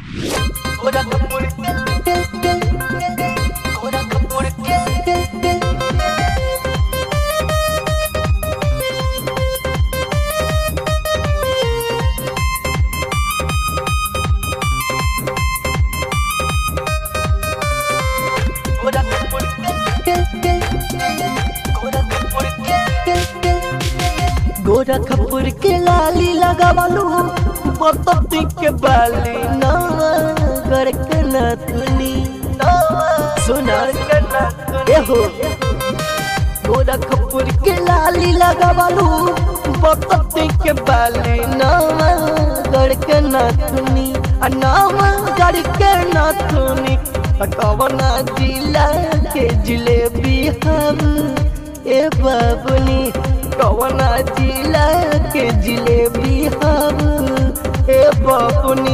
गोरखपुर के लाली लगावलू बतती के बाली नगर के नथुनी सुना एहो गोरखपुर के लाली लगावलू बतती के बाली नगर के नथुनी आ नगर के नथुनी कवना जिला के जिलेबी हम ए बाबुनी कवना जिला के जिलेबी हम ए बाबुनी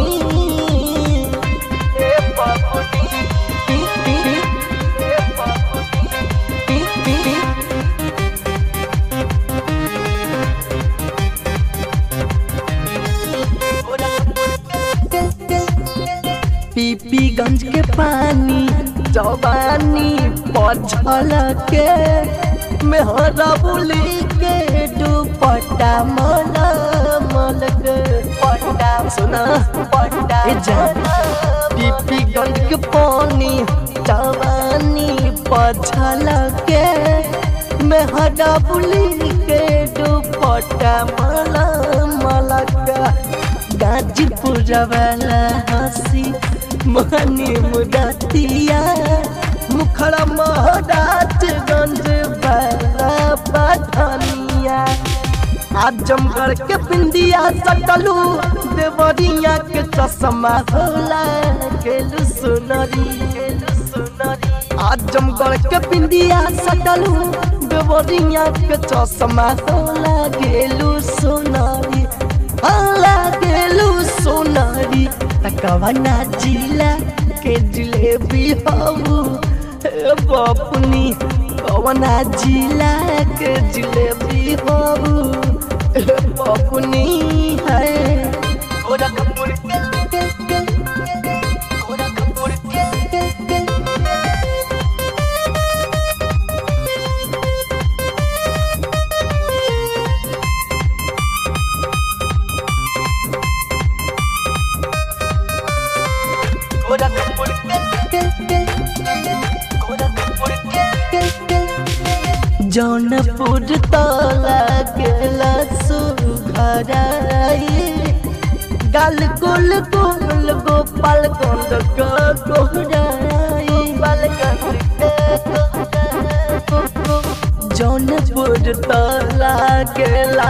ए बाबुनी टी टी ए बाबुनी टी टी पीपीगंज के पानी जवानी पछल के मेहरा बुली के दुपट्टा मल मल के पट्टा सुना पट्टा पीपीगंज के पानी जवानी पछल के मेहरा बुली के दुपट्टा मल मल का गाजीपुर वाला हंसी मनी मुदतिया मुखड़ा महराजगंज वाला पठनिया आजमगढ़ के बिंदिया सकलू देवरिया के चश्मा होला केलू सुनरी केलू सुनरी आजमगढ़ के बिंदिया सकलू देवरिया के चश्मा होला गेलू सुनरी होला गेलू सुनरी तकवना जिला के जिलेबी हऊ बपुनी कवना जिला के जिलेबी हऊ बपुनी है गोरखपुर के गोरखपुर के जौनपुर तला गेला सुघराई गाल गोल गोल गोपाल गंध का गोहराई जौनपुर तला गेला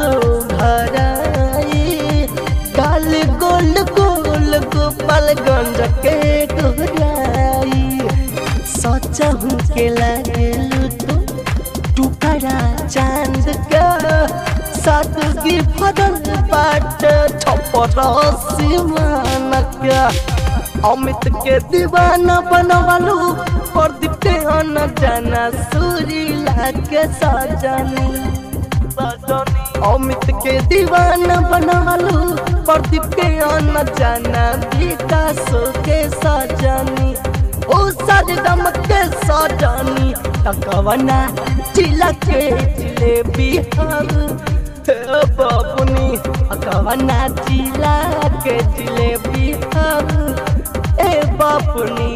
सुघराई गाल गोल गोल गोपाल गंध के गोहराई सचहू के लागेलू तो टुकड़ा चांद का सादगी फदल बाट छपर सीमान का अमित के दीवाना बनवालू प्रदीप के अन जाना सुरीला के सजनी अमित के दीवाना बनवालू प्रदीप के अन जाना विकास के सजनी ओ सजदम के सजनी तकवना जिला के जिलेबी हम बबुनी कवना जिला के जिलेबी हम ए बबुनी